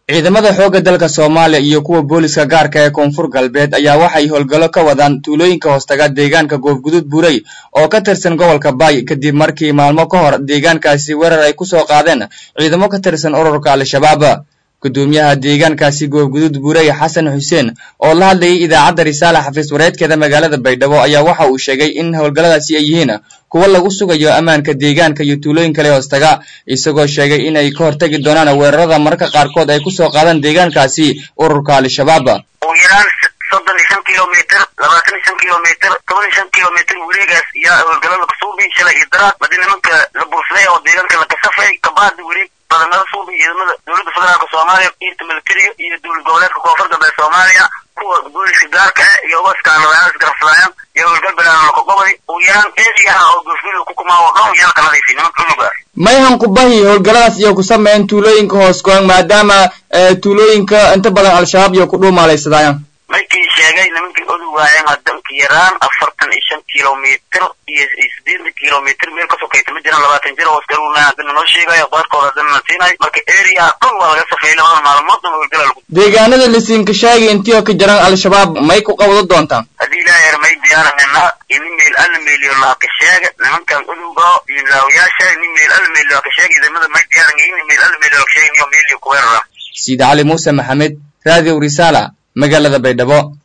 ciidamada xoogga dalka soomaaliya iyo kuwa booliska gaarka ee koonfur galbeed ayaa waxay howlgallo ka wadaan tuulooyinka hoostaga deegaanka goofgudud buurey oo ka tirsan gobolka baay kadib markii maalmo ka hor deegaankaasi weerar ay ku soo qaadeen ciidamo ka tirsan ururka al-shabaab gudoomiyaha deegaankaasi goofgudud buurey xasan xuseen oo la hadlayay idaacadda risaale xafiis wareedkeeda magaalada baydhabo ayaa waxa uu sheegay in howlgalladaasi ay yihiin kuwo lagu sugayo ammaanka deegaanka iyo tuulooyin kale hoostaga isagoo sheegay inay ka hortagi doonaan weerarada mararka qaarkood ay ku soo qaadaan deegaankaasi ururka al-shabaab ugu yaraan soddon iyo shan kilomitr labaatan iyo shan kilomitr toban iyo shan kilomitr wareegaas iyo howlgallada kasuubi shalay iyo daraad badi nimanka la bursaday oo deegaanka la kasafay kabaadi wareeg badanada suubi ciidamada dowladda federaalka soomaaliya ciidta militariga iyo dowlad goboleedka koonfur galbeed soomaaliya kuwa booliska gaarka ah iyo ubaskaanadayaal isgarafsadayaan iyo howlgal balaana lakogobay ugu yaraan eediyaha oo goofgudud ku kumaawo dhan yala kanadaysi nimanka cunugaas mayhan kubahi howlgalladaas iyo ku sameeyeen tuulooyinka hoos goon maadaama tuulooyinka inta badan al-shabaab iyo ku dhuumaalaysadayaan markii sheegay nimankii odu waayeen hadanka yaraan afartan iyo shan kilomitr iyo sideetan kilomitr meel ka sokaysa ma jiraan labaatan jir hoosgaruna hadana noo sheegayo qaarkood hadana na siinayo marka area dhan waa laga safeeyay labada maalmood dhan howlgala lagu deegaanada lisiinka shaagi intii oo ka jiraan al-shabaab may ku qabado doontaan haddii ilaahay yar may diyaaranayna ini meel alla meeliyo laaka sheega nimankan udowga diinlaawayaasha ini meel alla meeliyo laaka sheega idamada may diyaaran ini meel alla meeliyo laaka sheega iyo meeliyo kuweerara siid cali muuse maxamed radio risala magaalada baydhabo